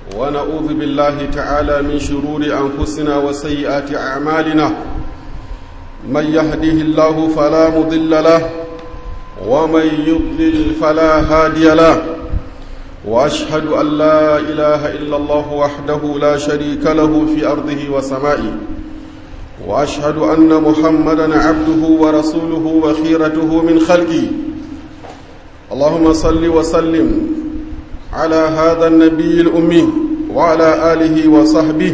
ونعوذ بالله تعالى من شرور أنفسنا وسيئات أعمالنا من يهده الله فلا مضل له ومن يضلل فلا هادي له وأشهد أن لا إله إلا الله وحده لا شريك له في أرضه وسمائه وأشهد أن محمدا عبده ورسوله وخيرته من خلقه اللهم صل وسلم على هذا النبي الأمي وعلى آله وصحبه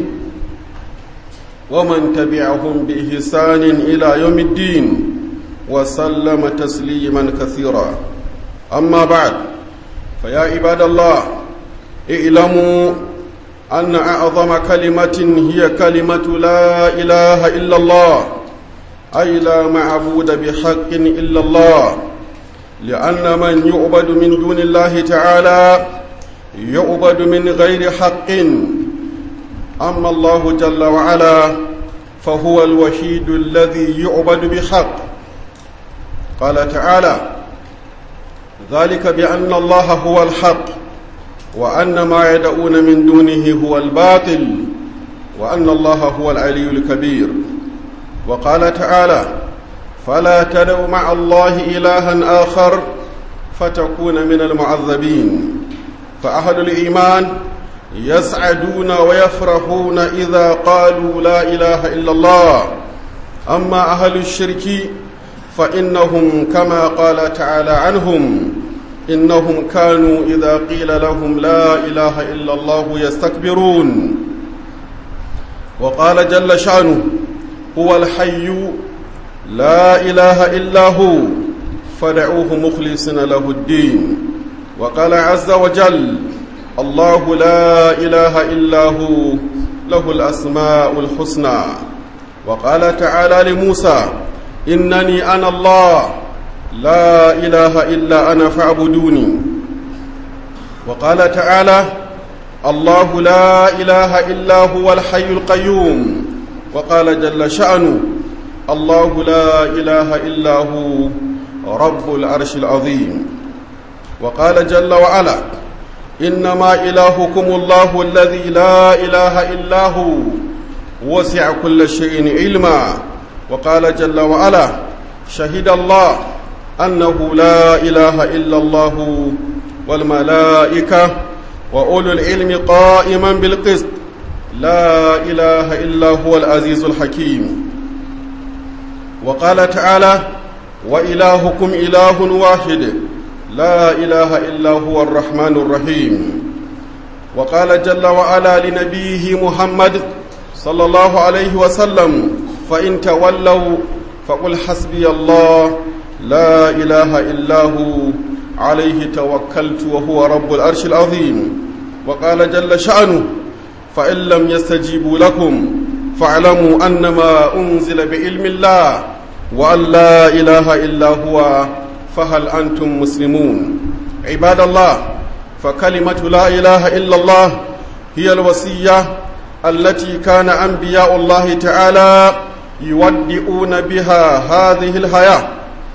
ومن تبعهم بإحسان إلى يوم الدين وسلم تسليما كثيرا أما بعد فيا عباد الله اعلموا أن أعظم كلمة هي كلمة لا إله إلا الله أي لا معبود بحق إلا الله لأن من يعبد من دون الله تعالى يعبد من غير حق أما الله جل وعلا فهو الوحيد الذي يعبد بحق قال تعالى ذلك بأن الله هو الحق وأن ما يدعون من دونه هو الباطل وأن الله هو العلي الكبير وقال تعالى فلا تدعوا مع الله إلها آخر فتكون من المعذبين فأهل الإيمان يسعدون ويفرحون إذا قالوا لا إله إلا الله أما أهل الشرك فإنهم كما قال تعالى عنهم إنهم كانوا إذا قيل لهم لا إله إلا الله يستكبرون وقال جل شأنه هو الحي لا إله إلا هو فدعوه مخلصين له الدين وقال عز وجل الله لا إله إلا هو له الأسماء الحسنى وقال تعالى لموسى إنني أنا الله لا إله إلا أنا فاعبدوني وقال تعالى الله لا إله إلا هو الحي القيوم وقال جل شأنه الله لا إله إلا هو رب العرش العظيم وقال جل وعلا إنما إلهكم الله الذي لا إله إلا هو وسع كل شيء علما وقال جل وعلا شهد الله أنه لا إله إلا الله والملائكة وأولو العلم قائما بالقسط لا إله إلا هو العزيز الحكيم وقال تعالى وإلهكم إله واحد لا إله إلا هو الرحمن الرحيم وقال جل وعلا لنبيه محمد صلى الله عليه وسلم فإن تولوا فقل حسبي الله لا إله إلا هو عليه توكلت وهو رب العرش العظيم وقال جل شأنه فإن لم يستجيبوا لكم فاعلموا أنما أنزل بعلم الله وأن لا إله إلا هو فهل أنتم مسلمون عباد الله فكلمة لا إله إلا الله هي الوصية التي كان أنبياء الله تعالى يودئون بها هذه الحياة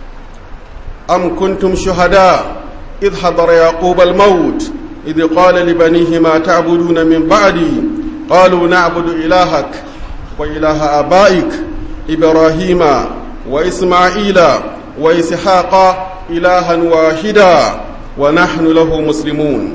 أم كنتم شهداء إذ حضر يعقوب الموت إذ قال لبنيه ما تعبدون من بعدي قالوا نعبد إلهك وإله آبائك إبراهيم وإسماعيل وإسحاق إلها واحدا ونحن له مسلمون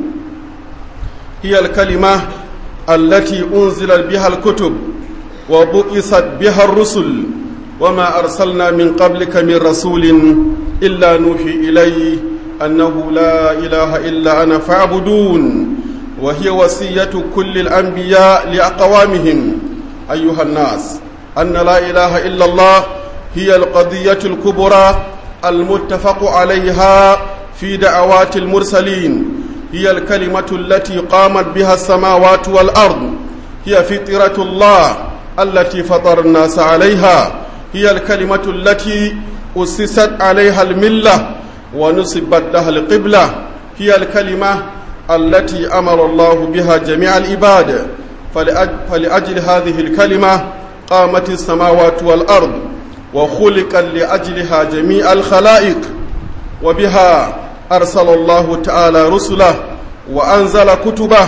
هي الكلمة التي أنزل بها الكتب وبؤست بها الرسل وما أرسلنا من قبلك من رسول إلا نوحي إليه أنه لا إله إلا أنا فاعبدون وهي وصية كل الأنبياء لأقوامهم أيها الناس أن لا إله إلا الله هي القضية الكبرى المتفق عليها في دعوات المرسلين هي الكلمة التي قامت بها السماوات والأرض هي فطرة الله التي فطر الناس عليها هي الكلمة التي أسست عليها الملة ونصبت لها القبلة هي الكلمة التي أمر الله بها جميع العباد فلأجل هذه الكلمة قامت السماوات والأرض وخلق لأجلها جميع الخلائق وبها أرسل الله تعالى رسله وأنزل كتبه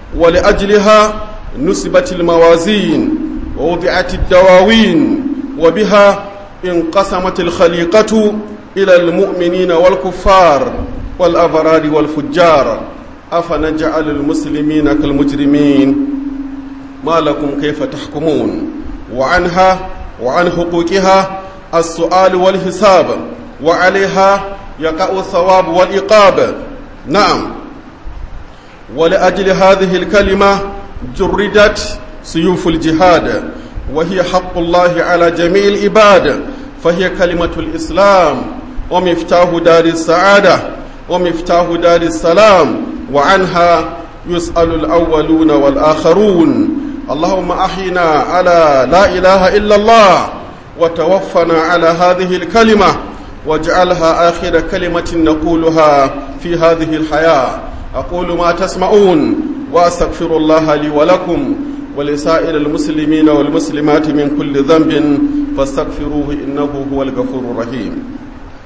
ولأجلها نسبت الموازين ووضعت الدواوين وبها انقسمت الخليقة إلى المؤمنين والكفار والأبرار والفجار أفنجعل المسلمين كالمجرمين ما لكم كيف تحكمون وعنها وعن حقوقها السؤال والحساب وعليها يقع الثواب والإقاب نعم ولأجل هذه الكلمة جردت سيوف الجهاد وهي حق الله على جميع العباد فهي كلمة الإسلام ومفتاح دار السعادة ومفتاح دار السلام وعنها يسأل الأولون والآخرون اللهم أحينا على لا إله إلا الله وتوفنا على هذه الكلمة واجعلها آخر كلمة نقولها في هذه الحياة أقول ما تسمعون وأستغفر الله لي ولكم ولسائر المسلمين والمسلمات من كل ذنب فاستغفروه إنه هو الغفور الرحيم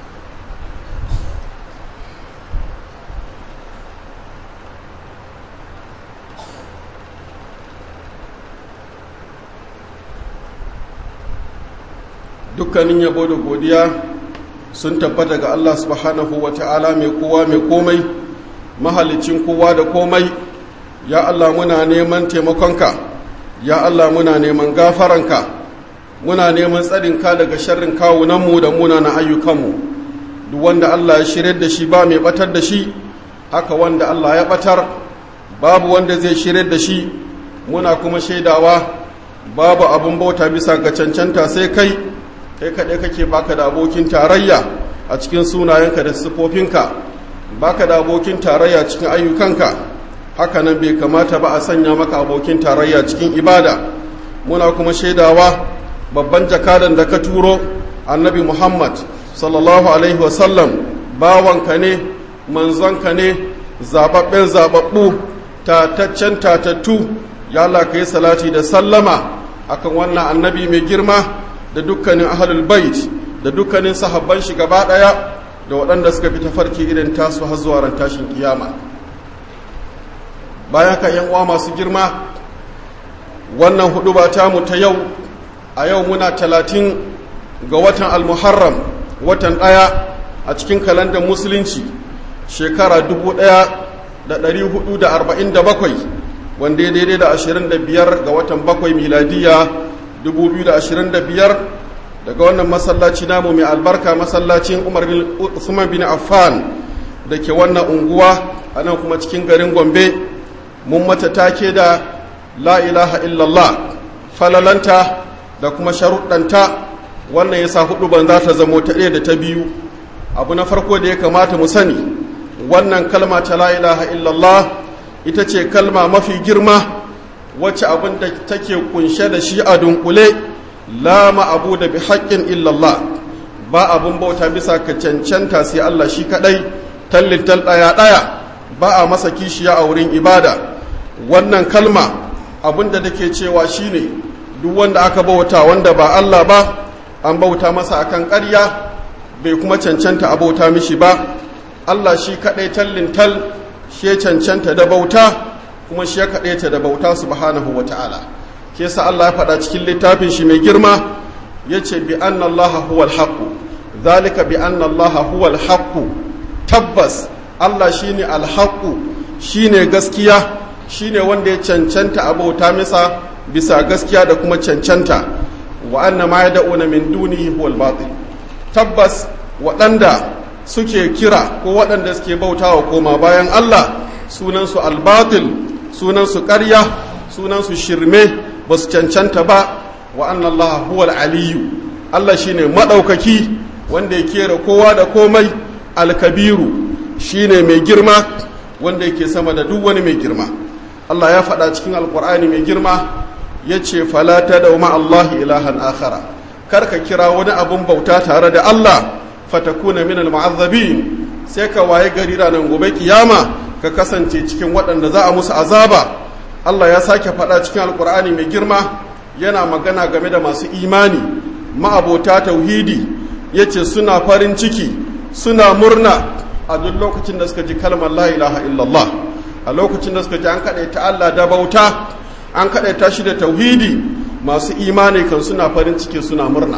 dukkanin yabo da godiya sun tabbata ga Allah subhanahu wa ta'ala mai kowa mai komai mahalicin kowa da komai ya Allah muna neman taimakonka ya Allah muna neman gafaranka muna neman tsarinka daga sharrin kawunanmu da munana ayyukanmu duk wanda Allah ya shirya da shi ba mai batar da shi haka wanda Allah ya batar babu wanda zai shirya da shi muna kuma shaidawa babu abin bauta bisa ga cancanta sai kai kai kaɗai kake baka da abokin tarayya a cikin sunayenka da siffofinka baka da abokin tarayya cikin ayyukanka haka nan bai kamata ba a sanya maka abokin tarayya cikin ibada muna kuma shaidawa babban jakadan da ka turo annabi muhammad sallallahu alaihi wasallam bawanka ne manzonka ne zababben zababbu tataccen tatattu ya Allah ka yi salati da sallama akan wannan annabi mai girma da dukkanin ahlul bait da dukkanin sahabban shi gaba daya da waɗanda suka fi tafarki irin tasu har zuwa ran tashin kiyama bayan ka yan uwa masu girma wannan hudu ba ta mu ta yau a yau muna talatin ga watan almuharram watan ɗaya a cikin kalandar musulunci shekara 1447 wanda ya daidai da 25 ga watan bakwai miladiya 2025 daga wannan masallaci namu mai albarka masallacin umar bin usman bin affan da ke wannan unguwa a nan kuma cikin garin gombe mun mata take da la ilaha illallah falalanta da kuma sharuɗanta wannan ya sa hudu ban za ta zamo ta ɗaya da ta biyu abu na farko da ya kamata mu sani wannan kalma ta la ilaha illallah ita ce kalma mafi girma wacce abin da take kunshe da shi a dunkule la ma'abu da bi haƙƙin illallah ba abin bauta bisa ka cancanta sai Allah shi kaɗai tallintal ɗaya ɗaya ba a masa kishiya a wurin ibada wannan kalma abin da take cewa shine duk wanda aka bauta wanda ba Allah ba an bauta masa akan ƙarya bai kuma cancanta a bauta mishi ba Allah shi kaɗai tallintal shi ya cancanta da bauta kuma shi ya kaɗaita da bauta subhanahu wa ta'ala ke sa Allah ya faɗa cikin littafin shi mai girma ya ce bi anna Allah huwal haqqu zalika bi anna Allah huwal haqqu tabbas Allah shine alhaqqu shine gaskiya shine wanda ya cancanta a bauta masa bisa gaskiya da kuma cancanta wa anna ma yad'una min dunihi huwal batil tabbas waɗanda suke kira ko waɗanda suke bautawa koma bayan Allah sunansu albatil sunansu ƙarya sunansu shirme ba su cancanta ba wa Allah huwal aliyu Allah shine maɗaukaki wanda ya kera kowa da komai alkabiru shine mai girma wanda yake sama da duk wani mai girma Allah ya faɗa cikin alkur'ani mai girma ya ce falata da ma Allah ilahan akhara kar ka kira wani abun bauta tare da Allah fatakuna min almu'azzabin sai ka waye gari ranar gobe kiyama ka kasance cikin waɗanda za a musu azaba Allah ya sake faɗa cikin alkur'ani mai girma yana magana game da masu imani ma'abota tauhidi ya ce suna farin ciki suna murna a duk lokacin da suka ji kalmar la ilaha illallah a lokacin da suka ji an kaɗaita Allah da bauta an kaɗaita shi da tauhidi masu imani kan suna farin ciki suna murna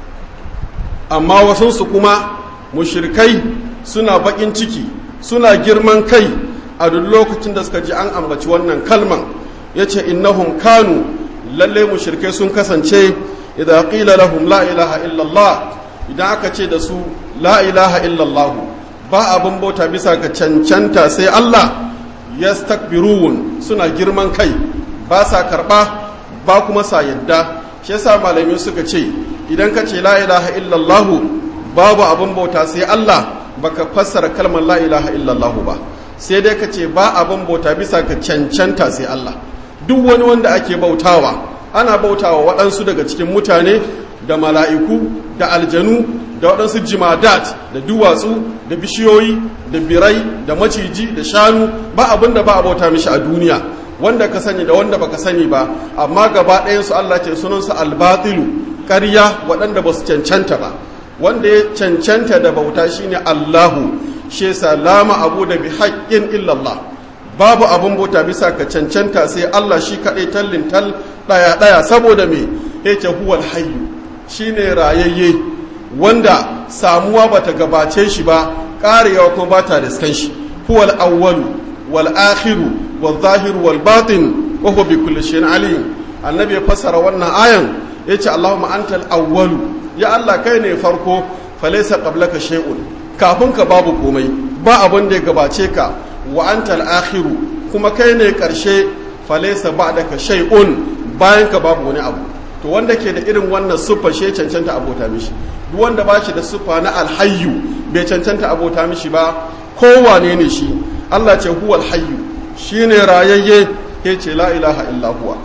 amma wasunsu kuma mushrikai suna baƙin ciki suna girman kai a duk lokacin da suka ji an ambaci wannan kalman ya ce innahum kanu lalle mushrikai sun kasance idan qila lahum la ilaha illallah idan aka ce da su la ilaha illallah ba abin bauta bisa ga cancanta sai Allah yastakbirun suna girman kai ba sa karba ba kuma sa yadda shi yasa malami suka ce idan ka ce la ilaha illallah babu abin bauta sai Allah baka fassara kalmar la ilaha illallah ba sai dai ka ce ba abin bauta bisa ga cancanta sai Allah duk wani wanda ake bautawa ana bautawa waɗansu daga cikin mutane da mala'iku da aljanu da waɗansu jimadat da duwatsu da bishiyoyi da birai da maciji da shanu ba abin da ba a bauta mishi a duniya wanda ka sani da wanda baka sani ba amma gaba ɗayansu Allah ce sunansu albatilu ƙarya waɗanda ba su cancanta ba wanda ya cancanta da bauta shine Allahu shi lama abu da bi haƙƙin illallah babu abin bauta bisa ka cancanta sai Allah shi kaɗai tallin tal ɗaya ɗaya saboda me yake huwal hayyu shine rayayye wanda samuwa bata gabace shi ba ƙarewa kuma ba ta riskan shi huwal awwalu wal akhiru wal zahiru wal batin wa huwa bi kulli shay'in alim annabi ya fassara wannan ayan yace Allahumma antal awwalu ya Allah kai ne farko falaysa qablaka shay'un kafin ka babu komai ba abin da ya gabace ka wa antal akhiru kuma kai ne karshe falaysa ba'daka shay'un bayan ka babu wani abu to wanda ke da irin wannan siffa shi cancanta abota mishi duk wanda ba shi da siffa na alhayyu bai cancanta abota mishi ba kowane ne shi Allah ce huwal hayyu shine rayayye ya ce la ilaha illa huwa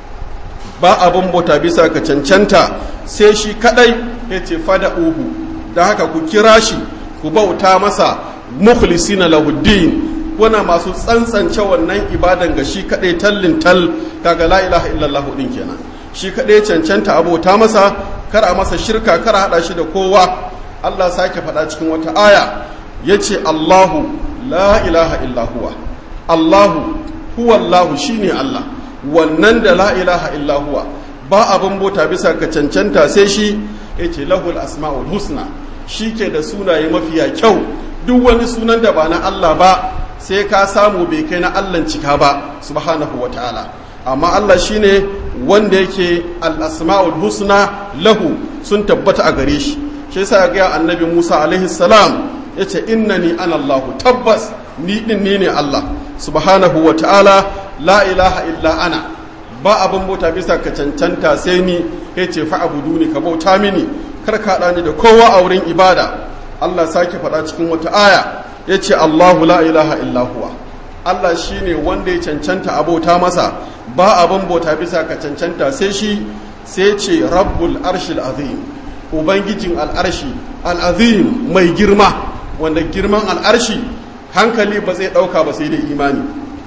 ba abin bauta bisa ka cancanta sai shi kadai ya ce fada uhu da haka ku kira shi ku bauta masa mukhlisina lahuddin kuna masu tsantsance wannan ibadan ga shi kadai tallin tal kaga la ilaha illallah din kenan shi kadai cancanta abota masa kar a masa shirka kar a hada shi da kowa Allah sake faɗa cikin wata aya yace Allahu la ilaha illa huwa Allahu huwa Allahu shine Allah wannan da la ilaha illa huwa ba abin bota bisa ka cancanta sai shi yace lahul asmaul husna shi ke da sunaye mafiya kyau duk wani sunan da ba na Allah ba sai ka samu bai kai na Allah cika ba subhanahu wa ta'ala amma Allah shine wanda yake al-asma'ul husna lahu sun tabbata a gare shi shi yasa ga annabi Musa alaihi salam yace innani ana Allah tabbas ni din ni ne Allah subhanahu wa ta'ala la ilaha illa ana ba abin bauta bisa ka cancanta sai ni yace fa'buduni ka bauta mini kar ka ni da kowa a wurin ibada Allah sake faɗa cikin wata aya yace Allahu la ilaha illa huwa Allah shine wanda ya cancanta abota masa ba abin bauta bisa ka cancanta sai shi sai ce rabbul arshil azim ubangijin al'arshi al'azim mai girma wanda girman al'arshi hankali ba zai ɗauka ba sai dai imani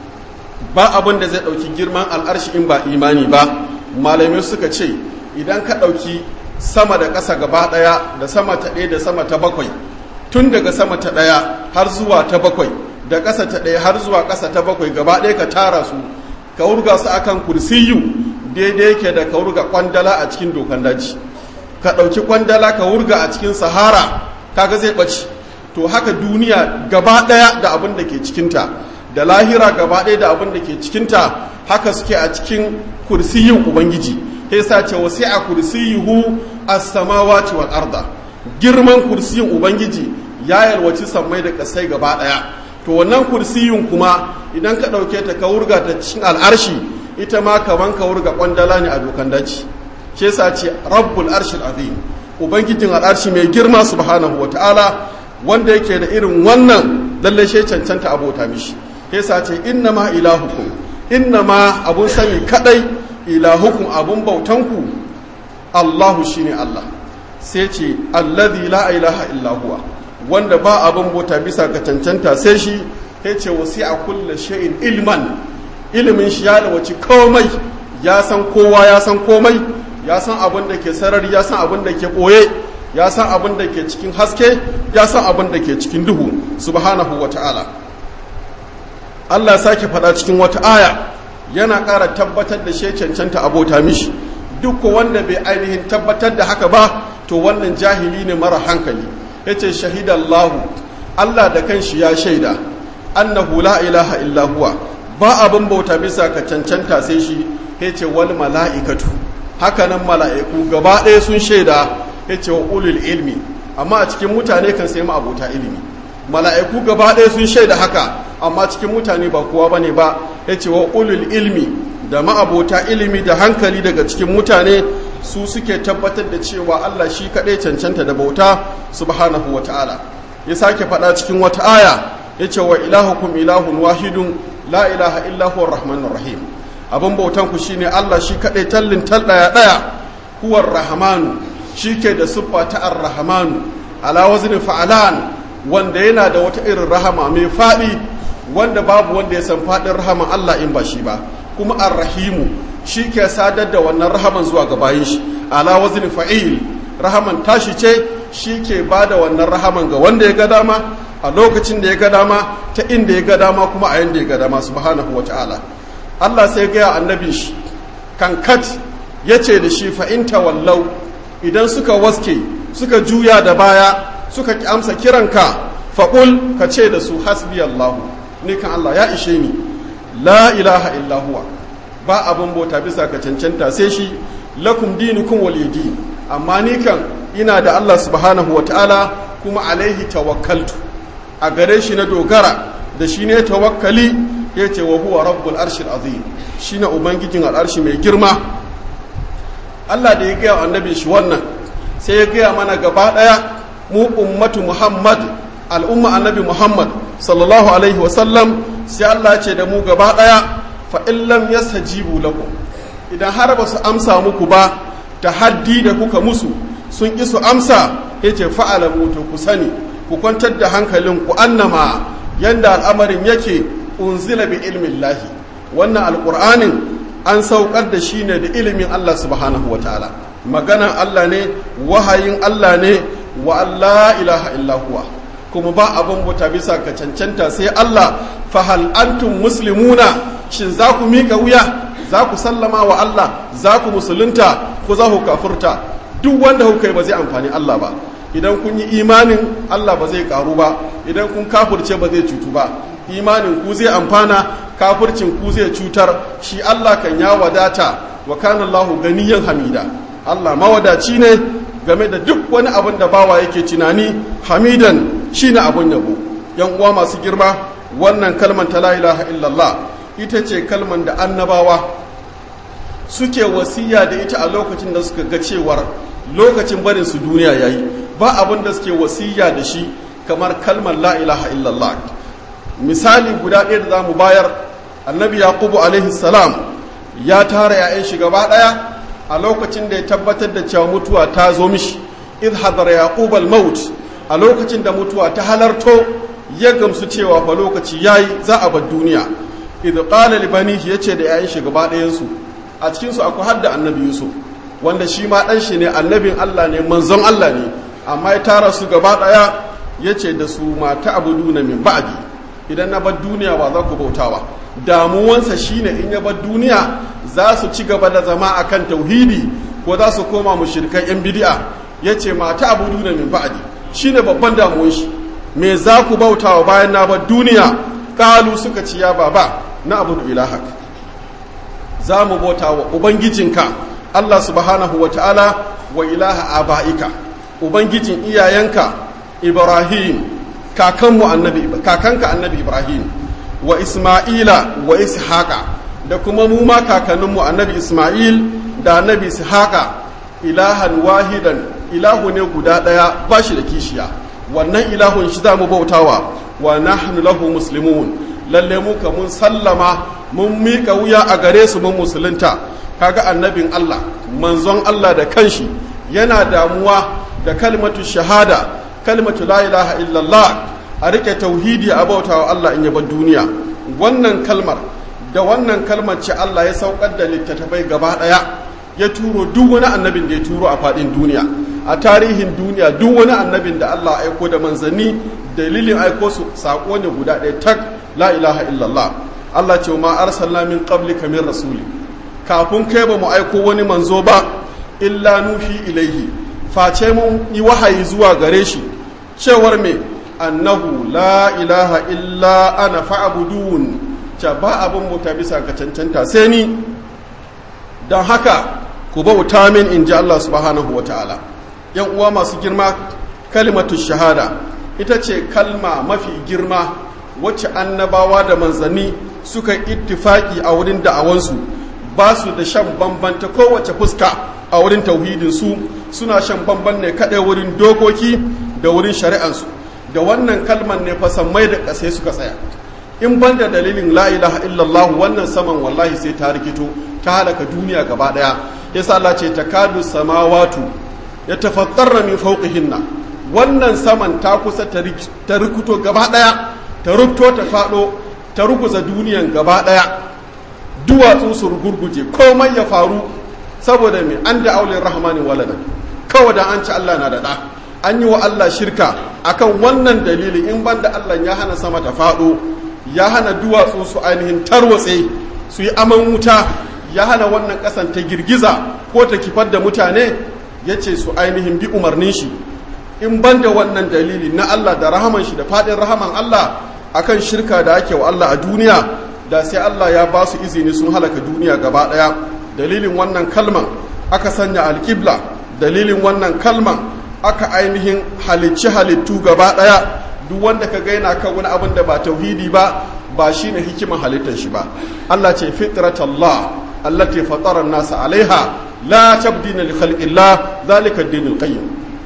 ba abin da zai ɗauki girman al'arshi in ba imani ba malamai suka ce idan ka ɗauki sama da ƙasa gaba ɗaya da sama ta ɗaya da sama ta bakwai tun daga sama ta ɗaya har zuwa ta bakwai da ƙasa ta ɗaya har zuwa ƙasa ta bakwai gaba ɗaya ka tara su ka wurga su akan kursiyu daidai yake da ka wurga kwandala a cikin dokan daji ka ɗauki kwandala ka wurga a cikin sahara kaga zai ɓaci to haka duniya gaba ɗaya da abin da ke cikinta da lahira gaba ɗaya da abin da ke cikinta haka suke a cikin kursiyin ubangiji sai sa ce wasi a kursiyuhu as-samawati wal arda girman kursiyin ubangiji ya yalwaci sammai da kasai gaba ɗaya to wannan kursiyin kuma idan ka ɗauke ta ka wurga ta cikin al'arshi ita ma kaman ka wurga kwandala ne a dokan daji shi yasa ce rabbul arshil azim ubangijin al'arshi mai girma subhanahu wataala wanda yake da irin wannan lalle shi cancanta abota mishi yasa ce inna ma ilahukum inna ma abun sani kadai ilahukum abun bautanku Allahu shine Allah sai ce alladhi la ilaha illa huwa wanda ba abun bauta bisa ga cancanta sai shi ya ce wasi'a kulli shay'in ilman ilimin shi ya wace komai ya san kowa ya san komai ya san abin da ke sarari ya san abin da ke ɓoye ya san abin da ke cikin haske ya san abin da ke cikin duhu subhanahu wa ta'ala Allah sake faɗa cikin wata aya yana ƙara tabbatar da shi cancanta abota mishi duk wanda bai ainihin tabbatar da haka ba to wannan jahili ne mara hankali yace shahidallahu Allah da kanshi ya shaida annahu la ilaha illa huwa ba abin bauta bisa ka cancanta sai shi yace wal mala'ikatu hakanan mala'iku gaba ɗaya sun shaida yace wa ulul ilmi amma a cikin mutane kan sai abota ilimi mala'iku gaba ɗaya sun shaida haka amma cikin mutane ba kowa bane ba yace wa ulul ilmi da ma'abota ilimi da hankali daga cikin mutane su suke tabbatar da cewa Allah shi kaɗai cancanta da bauta subhanahu wa ta'ala ya sake faɗa cikin wata aya ya ce wa ilahukum ilahun wahidun la ilaha illahu rahmanur rahim abin bautan ku shine Allah shi kaɗai tallin tal ɗaya ɗaya huwar rahmanu shi ke da siffa ta ar-rahmanu ala wazni fa'alan wanda yana da wata irin rahama mai faɗi wanda babu wanda ya san faɗin rahaman Allah in ba shi ba kuma ar-rahimu shi ke sadar da wannan rahaman zuwa ga bayin shi ala wazni fa'il rahaman tashi ce shi ke ba da wannan rahaman ga wanda ya ga dama a lokacin da ya ga dama ta inda ya ga dama kuma a yanda ya ga dama subhanahu wa ta'ala Allah sai gaya annabi shi kankat ya ce da shi fa'inta wallau idan suka waske suka juya da baya suka amsa kiranka faƙul ka ce da su hasbi Allahu ni kan Allah ya ishe ni la ilaha illa huwa ba abin bauta bisa ka cancanta sai shi lakum dinukum waliyadi amma ni kan ina da Allah subhanahu wa ta'ala kuma alaihi tawakkaltu a gare shi na dogara da shi ne tawakkali ya ce wa huwa rabbul arshil azim shi na ubangijin al'arshi mai girma Allah da ya gaya annabi shi wannan sai ya gaya mana gaba ɗaya mu ummatu muhammad al'umma annabi muhammad sallallahu alaihi wasallam sai Allah ce da mu gaba ɗaya fa illam yastajibu lakum idan har ba su amsa muku ba ta haddi da kuka musu sun ƙi su amsa ya ce fa'alamu to ku sani ku kwantar da hankalin ku annama yanda al'amarin yake unzila bi ilmin lahi wannan alƙur'anin an saukar da shi ne da ilimin Allah subhanahu wa ta'ala maganan Allah ne wahayin Allah ne wa Allah ilaha illa huwa kuma ba abin buta bisa ka cancanta sai Allah fahal antum muslimuna shin za ku miƙa wuya za ku sallama wa Allah za ku musulunta ko za ku kafurta duk wanda kuka yi ba zai amfani Allah ba idan kun yi imanin Allah ba zai karu ba idan kun kafurce ba zai cutu ba imanin ku zai amfana kafurcin ku zai cutar shi Allah kan ya wadata wa kana Allahu ganiyan hamida Allah mawadaci ne game da duk wani abin da bawa yake tunani hamidan shine abun yabo yan uwa masu girma wannan kalman ta la ilaha illallah ita ce kalman da annabawa suke wasiya da ita a lokacin da suka ga cewar lokacin barin su duniya yayi ba abin da suke wasiya da shi kamar kalmar la ilaha illallah misali guda ɗaya da za mu bayar annabi yaqubu alaihi salam ya tara ya'yan shi gaba ɗaya a lokacin da ya tabbatar da cewa mutuwa ta zo mishi idh hadara yaqub al-maut a lokacin da mutuwa ta halarto ya gamsu cewa fa lokaci yayi za a bar duniya idh qala li banihi yace da ya'yan shi gaba ɗayan su a cikin su akwai hadda annabi yusuf wanda shi ma dan shi ne annabin Allah ne manzon Allah ne amma ya tara su gaba ɗaya yace da su mata abuduna min ba'di idan na bar duniya ba za ku bautawa damuwansa shine in ya bar duniya za su ci gaba da zama akan tauhidi ko za su koma mushrikan yan bid'a yace mata abuduna min ba'di shine babban damuwan shi me za ku bautawa bayan na bar duniya kalu suka ci ya baba na abudu ilahak za mu bautawa ubangijinka Allah subhanahu wa ta'ala wa ilaha aba'ika ubangijin iyayenka Ibrahim kakanmu annabi kakanka annabi Ibrahim wa Isma'ila wa Ishaqa da kuma mu ma kakanninmu annabi Isma'il da annabi Ishaqa ilahan wahidan ilahu ne guda daya ba shi da kishiya wannan ilahun shi za mu bautawa wa nahnu lahu muslimun lalle mu ka mun sallama mun mika wuya a gare su mun musulunta kaga annabin Allah manzon Allah da kanshi yana damuwa da kalmatu shahada kalmatu la ilaha illallah a rike tauhidi a bautawa Allah in bar duniya wannan kalmar da wannan kalmar ce Allah ya saukar da littattafai gaba daya ya turo duk wani annabin da ya turo a fadin duniya a tarihin duniya duk wani annabin da Allah aiko da manzanni dalilin aiko su sako ne guda ɗaya tak la ilaha illallah Allah ce ma arsalna min qablika min rasuli kafin kai ba mu aiko wani manzo ba illa nufi ilaihi face mun yi wahayi zuwa gare shi cewar me annahu la ilaha illa ana fa'budun ce ba abin muta bisa ka cancanta sai ni don haka ku bauta min in ji Allah subhanahu wa ta'ala yan uwa masu girma kalimatu shahada ita ce kalma mafi girma wacce annabawa da manzanni suka ittifaki a wurin da'awansu ba su da shan bamban ta kowace fuska a wurin tauhidinsu suna shan bamban ne kaɗai wurin dokoki da wurin shari'ansu da wannan kalman ne fasammai da ƙasai suka tsaya in ban da dalilin la ilaha illallah wannan saman wallahi sai ta rikito ta halaka duniya gaba ɗaya yasa Allah ce takadu samawatu ya tafattarra min fawqihinna wannan saman ta kusa ta rikuto gaba ɗaya ta rubto ta faɗo ta ruguza duniyan gaba ɗaya duwatsu su gurguje komai ya faru saboda mai an da aulin rahmanin walada kawai da an ci Allah na da ɗa an yi wa Allah shirka akan wannan dalili in banda Allah ya hana sama ta faɗo ya hana duwatsu su ainihin tarwatse su yi aman wuta ya hana wannan ƙasan ta girgiza ko ta kifar da mutane ya ce su ainihin bi umarnin shi in banda wannan dalili na Allah da rahaman shi da faɗin rahaman Allah akan shirka da ake wa Allah a duniya da sai Allah ya ba su izini sun halaka duniya gaba ɗaya dalilin wannan kalman aka sanya alƙibla dalilin wannan kalman aka ainihin halicci halittu gaba ɗaya duk wanda ka gaina kan wani abin da ba tauhidi ba ba shi ne hikiman halittar shi ba Allah ce fitratallah allati fatara nasa alaiha la tabdina li khalqillah zalika ad-dinul qayyim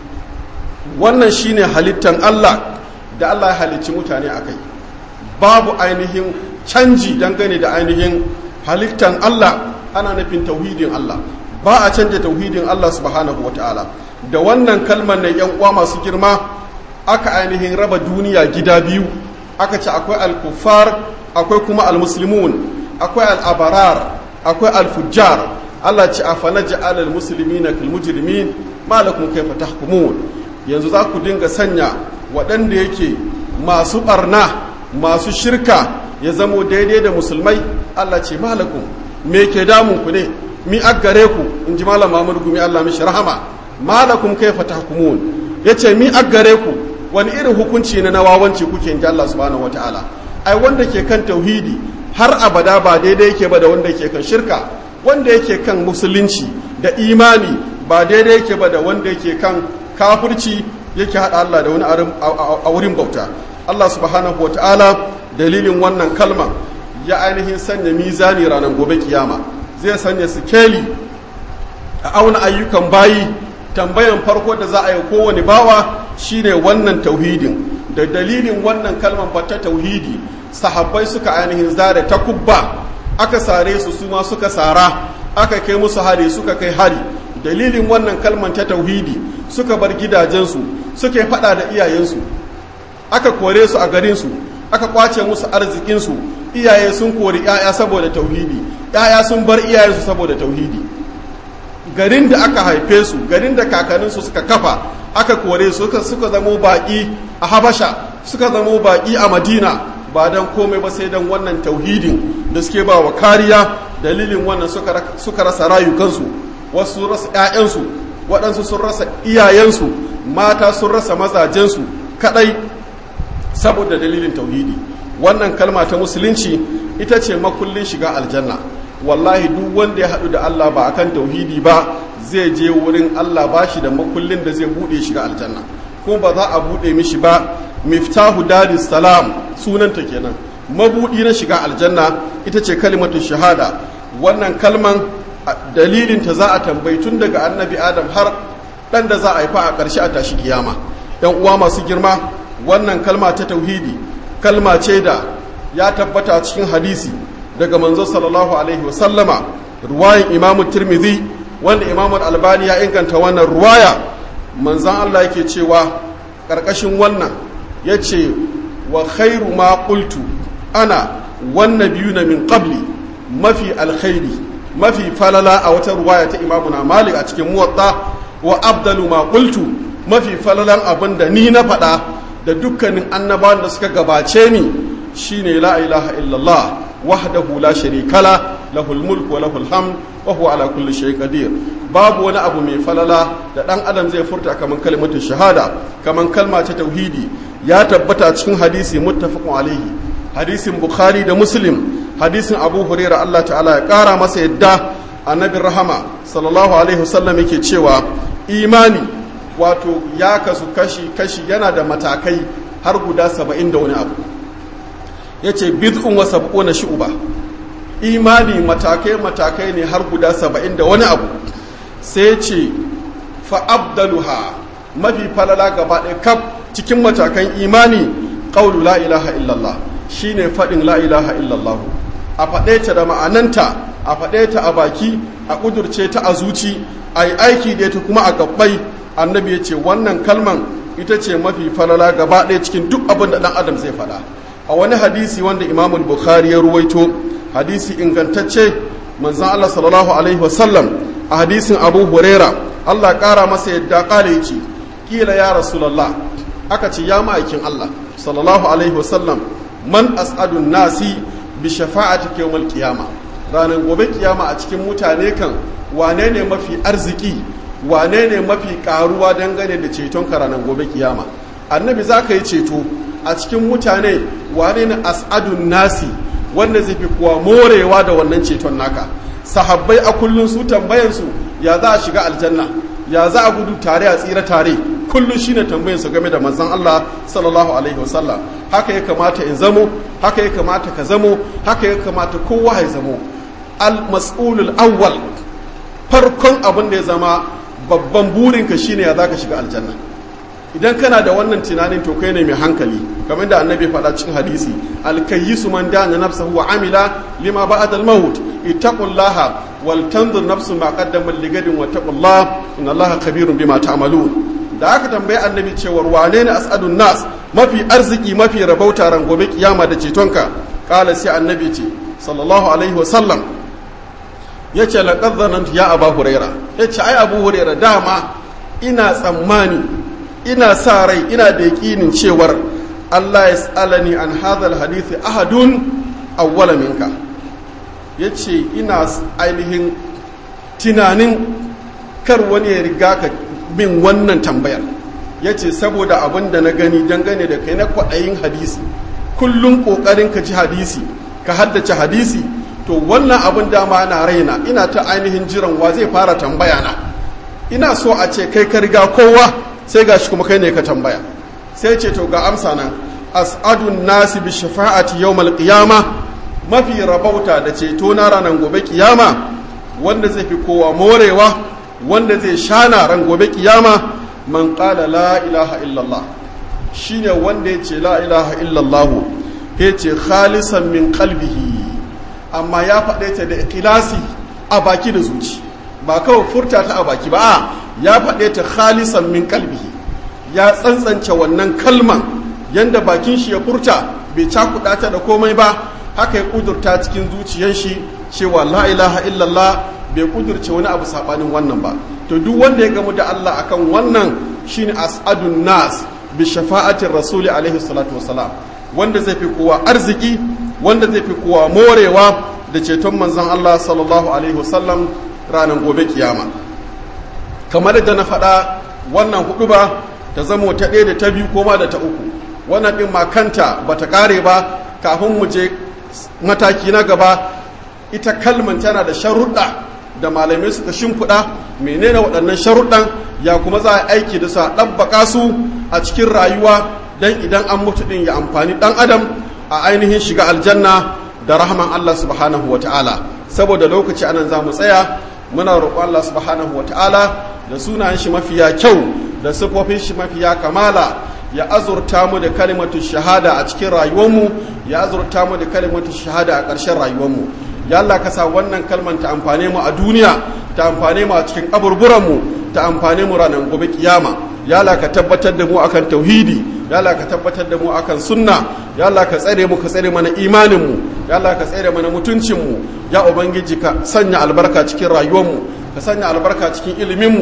wannan shine halittan Allah da Allah ya halicci mutane akai babu ainihin canji dangane da ainihin halittan Allah ana nufin tauhidin Allah ba a canja tauhidin Allah subhanahu wataala da wannan kalmar na yan uwa masu girma aka ainihin raba duniya gida biyu aka ce akwai al-kuffar akwai kuma al-muslimun akwai al-abarar akwai al-fujjar Allah ce afana ja'ala al-muslimina kal mujrimin ma lakum kayfa tahkumun yanzu za ku dinga sanya waɗanda yake masu barna masu shirka ya zamo daidai da musulmai Allah ce malakum me ke damun ku ne mi aggare ku in ji malam Muhammad gumi Allah mishi rahama malakum kayfa tahkumun yace mi aggare ku wani irin hukunci na nawawanci kuke in ji Allah subhanahu wataala ai wanda ke kan tauhidi har abada ba daidai yake ba da wanda yake kan shirka wanda yake kan musulunci da imani ba daidai yake ba da wanda yake kan kafirci yake hada Allah da wani a wurin bauta Allah subhanahu wataala dalilin wannan kalma ya ainihin sanya mizani ranar gobe kiyama zai sanya sikeli a auna ayyukan bayi tambayan farko da za a yi kowane bawa shine wannan tauhidin da dalilin wannan kalman ta tauhidi sahabbai suka ainihin zare ta kubba aka sare su su ma suka sara aka kai musu hari suka kai hari dalilin wannan kalman ta tauhidi suka bar gidajensu suke fada da iyayensu aka kore su a garinsu aka kwace musu arzikinsu iyaye sun kori 'ya'ya saboda tauhidi 'ya'ya sun bar iyayensu saboda tauhidi garin da aka haife su garin da kakanninsu suka kafa aka kore su suka, suka zamo baki a habasha suka zamo baki a madina ba don komai ba sai don wannan tauhidin da suke ba wa kariya dalilin wannan suka, suka rasa rayukansu wasu sun rasa 'ya'yansu waɗansu sun rasa iyayensu mata sun rasa mazajensu kaɗai saboda dalilin tauhidi wannan kalma ta musulunci ita ce makullin shiga aljanna wallahi duk wanda ya haɗu da Allah ba akan tauhidi ba zai je wurin Allah ba shi da makullin da zai buɗe shiga aljanna kuma ba za a buɗe mishi ba miftahu daris salam sunanta kenan mabuɗi na shiga aljanna ita ce kalimatu shahada wannan kalman dalilin ta za a tambayi tun daga annabi adam har ɗan da za a haifa a ƙarshe a tashi kiyama yan uwa masu girma wannan kalma ta tauhidi kalma ce da ya tabbata cikin hadisi daga manzo sallallahu alaihi wasallama ruwayan imamu tirmidhi wanda imamu albani ya inganta wannan ruwaya manzan Allah yake cewa ƙarƙashin wannan ya ce wa khairu ma qultu ana wannan biyu na min qabli mafi alkhairi mafi falala a wata ruwaya ta imamu na malik a cikin muwatta wa abdalu ma qultu mafi falalan abin da ni na faɗa da dukkanin annabawan da suka gabace ni shine la ilaha illallah wahdahu la sharika la lahul mulku wa lahul hamd wa huwa ala kulli shay'in qadir babu wani abu mai falala da dan adam zai furta kaman kalmatu shahada kaman kalma ta tauhidi ya tabbata cikin hadisi muttafaqun alaihi hadisin bukhari da muslim hadisin abu hurairah Allah ta'ala ya kara masa yadda annabi rahama sallallahu alaihi wasallam yake cewa imani wato ya kasu kashi kashi yana da matakai har guda saba'in da wani abu ya ce bid'un wa sab'una shu'ba imani matakai matakai ne har guda saba'in da wani abu sai ce fa abdaluha mafi falala gaba ɗaya kaf cikin matakan imani ƙaulu la ilaha illallah shine faɗin la ilaha illallah a faɗe ta da ma'ananta a faɗe ta a baki a ƙudurce ta a zuci a yi aiki da ta kuma a gabbai annabi ya ce wannan kalman ita ce mafi falala gaba ɗaya cikin duk abin da ɗan adam zai faɗa a wani hadisi wanda imamul bukhari ya ruwaito hadisi ingantacce manzan allah sallallahu alaihi wasallam a hadisin abu huraira allah ƙara masa yadda ƙala ya ce kila ya rasulallah aka ce ya ma'aikin allah sallallahu alaihi wasallam man as'adun nasi bi shafa'ati yawmal qiyama ranar gobe kiyama a cikin mutane kan wane ne mafi arziki wane ne mafi karuwa dangane da ceton ka ranar gobe kiyama annabi za ka yi ceto a cikin mutane wane ne as'adun nasi wanda zai fi kuwa morewa da wannan ceton naka sahabbai a kullum su tambayansu ya za a shiga aljanna ya za a gudu tare a tsira tare kullum shine tambayansu game da manzon Allah sallallahu alaihi wasallam haka ya kamata in zamo haka ya kamata ka zamo haka ya kamata kowa ya zamo al-mas'ulul awwal farkon abin da ya zama babban burinka shine ya zaka shiga aljanna idan kana da wannan tunanin to kai ne mai hankali kamar da annabi faɗa cikin hadisi alkayyisu man dana nafsahu wa amila lima ba'da al-maut ittaqullaha wal tanzur nafsun ma qaddamat ligadin wa taqullaha inna allaha khabirun bima ta'malun da aka tambayi annabi cewar wane ne as'adun nas mafi arziki mafi rabauta ran gobe kiyama da cetonka kala sai annabi ce sallallahu alaihi wa sallam yace laqad zanantu ya aba huraira yace ai abu huraira dama ina tsammani ina sa rai ina da yaƙinin cewar Allah ya tsalani an hadal hadithi ahadun awwala minka ya ce ina ainihin tunanin kar wani ya riga ka bin wannan tambayar ya ce saboda abin da na gani dangane da kai na kwaɗayin hadisi kullum ƙoƙarin ka ji hadisi ka haddace hadisi to wannan abin dama na raina ina ta ainihin jiran wa zai fara tambaya na ina so a ce kai ka riga kowa sai ga shi kuma kai ne ka tambaya sai ce to ga amsa nan as'adun nasi bi shafa'ati yawmal qiyama mafi rabauta da ceto na ranar gobe kiyama wanda zai fi kowa morewa wanda zai shana ran gobe kiyama man qala la ilaha illallah shine wanda ya ce la ilaha illallah ya ce khalisan min qalbihi amma ya faɗe ta da ikhlasi a baki da zuci ba kawai furta ta a baki ba a ya faɗe ta khalisan min kalbihi ya tsantsance wannan kalman yanda bakin shi ya furta bai cakuɗa ta da komai ba haka ya ƙudurta cikin zuciyar shi cewa la ilaha illallah bai ƙudurce wani abu saɓanin wannan ba to duk wanda ya gamu da Allah akan wannan shine as'adun nas bi shafa'atin rasuli alaihi salatu wasalam wanda zai fi kowa arziki wanda zai fi kowa morewa da ceton manzon Allah sallallahu alaihi wasallam ranar gobe kiyama kamar da na faɗa wannan hudu ba ta zamo ta ɗaya da ta biyu koma da ta uku wannan ɗin ma kanta ba ta ƙare ba kafin mu je mataki na gaba ita kalman tana da sharuɗa da malamai suka shimfiɗa menene waɗannan sharuɗan ya kuma za a aiki da su a ɗabbaƙa su a cikin rayuwa don idan an mutu ɗin ya amfani ɗan adam a ainihin shiga aljanna da rahman Allah subhanahu wa ta'ala saboda lokaci anan za mu tsaya muna roƙo Allah subhanahu wata'ala da sunayen shi mafiya kyau da siffofin shi mafiya kamala ya azurta mu da kalimatu shahada a cikin rayuwarmu ya azurta mu da kalimatu shahada a ƙarshen rayuwarmu ya Allah ka sa wannan kalman ta amfane mu a duniya ta amfane mu a cikin kaburburanmu ta amfane mu ranar gobe kiyama ya Allah ka tabbatar da mu akan tauhidi ya Allah ka tabbatar da mu akan sunna ya Allah ka tsare mu ka tsare mana imanin mu ya Allah ka tsare mana mutuncin mu ya ubangiji ka sanya albarka cikin rayuwar mu ka sanya albarka cikin ilimin mu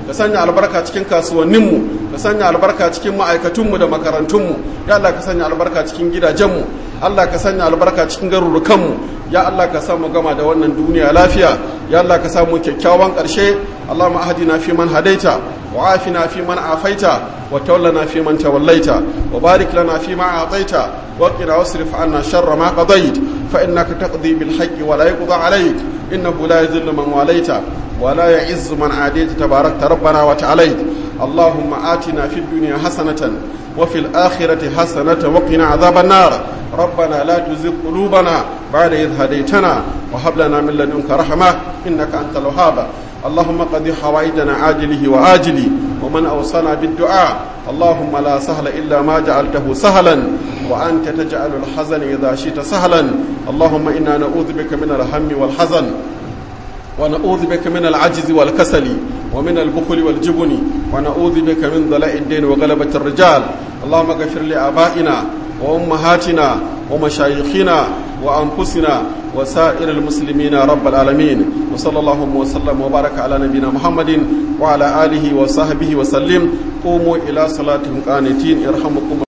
ka sanya albarka cikin kasuwanninmu ka sanya albarka cikin ma'aikatunmu da makarantunmu ya Allah ka sanya albarka cikin gidajenmu Allah ka sanya albarka cikin garurukanmu ya Allah ka samu gama da wannan duniya lafiya ya Allah ka samu kyakkyawan ƙarshe Allahumma ahdina fi man hadaita wa afina fi man afaita wa tawallana fi man tawallaita wa barik lana fi ma ataita wa qina wasrif anna sharra ma qadait fa innaka taqdi bil haqqi wa la yuqda alayk innahu la yadhillu man walaita wa la ya'izzu man adayta tabarakta rabbana wa ta'alayt اللهم آتنا في الدنيا حسنة وفي الآخرة حسنة وقنا عذاب النار ربنا لا تزغ قلوبنا بعد إذ هديتنا وهب لنا من لدنك رحمة إنك أنت الوهاب اللهم قد حوائجنا عاجله وآجله ومن أوصانا بالدعاء اللهم لا سهل إلا ما جعلته سهلا وأنت تجعل الحزن إذا شئت سهلا اللهم إنا نعوذ بك من الهم والحزن ونعوذ بك من العجز والكسل ومن البخل والجبن ونعوذ بك من ضلاء الدين وغلبة الرجال اللهم اغفر لآبائنا وأمهاتنا ومشايخنا وأنفسنا وسائر المسلمين رب العالمين وصلى الله وسلم وبارك على نبينا محمد وعلى آله وصحبه وسلم قوموا إلى صلاتهم قانتين ارحمكم